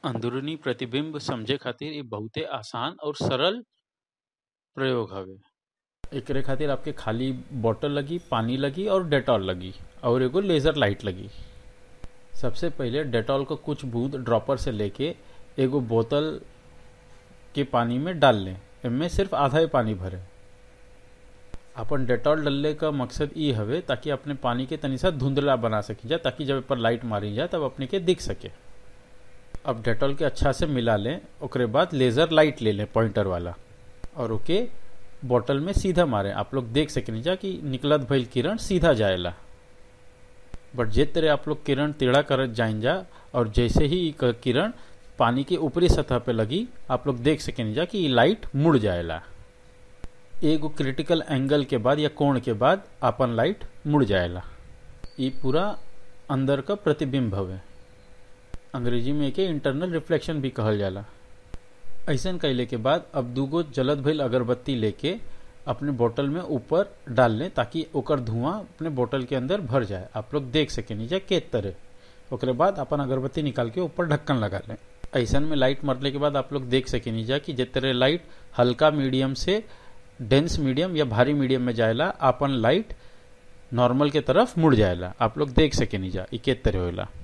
अंदरूनी प्रतिबिंब समझे खातिर इ बहुते आसान और सरल प्रयोग हवे एकरे खातिर आपके खाली बोतल लगी पानी लगी और डेटॉल लगी और एगो लेजर लाइट लगी सबसे पहले डेटॉल को कुछ बूंद ड्रॉपर से लेके एगो बोतल के पानी में डाल लें इनमें सिर्फ आधा ही पानी भरे अपन डेटॉल डलले का मकसद ई हवे ताकि अपने पानी के तनी सा धुंधला बना सकी जा ताकि जब पर लाइट मारी जाए तब अपने के दिख सके अब डेटॉल के अच्छा से मिला लें ओकरे बाद लेजर लाइट ले लें पॉइंटर वाला और ओके बोतल में सीधा मारे आप लोग देख सके जा कि निकलत भइल किरण सीधा जाएला बट जे तरह आप लोग किरण टेढ़ा करत जाइन जा और जैसे ही इ किरण पानी के ऊपरी सतह पे लगी आप लोग देख सके जा कि लाइट मुड़ जाएला एगो क्रिटिकल एंगल के बाद या कोण के बाद अपन लाइट मुड़ जाएला ये पूरा अंदर का प्रतिबिंब हवे अंग्रेजी में एके इंटरनल रिफ्लेक्शन भी कहल जाला ऐसन कैले के बाद अब दूगो जलत भइल अगरबत्ती लेके अपने बोतल में ऊपर डाल लें ताकि ओकर धुआं अपने बोतल के अंदर भर जाए आप लोग देख सके नीचे के तरह ओकरे बाद अपन अगरबत्ती निकाल के ऊपर ढक्कन लगा लें ऐसन में लाइट मरने के बाद आप लोग देख सके नीचा कि जिस तरह लाइट हल्का मीडियम से डेंस मीडियम या भारी मीडियम में जाएला अपन लाइट नॉर्मल के तरफ मुड़ जाएला आप लोग देख सके नीचा ई के तरह होला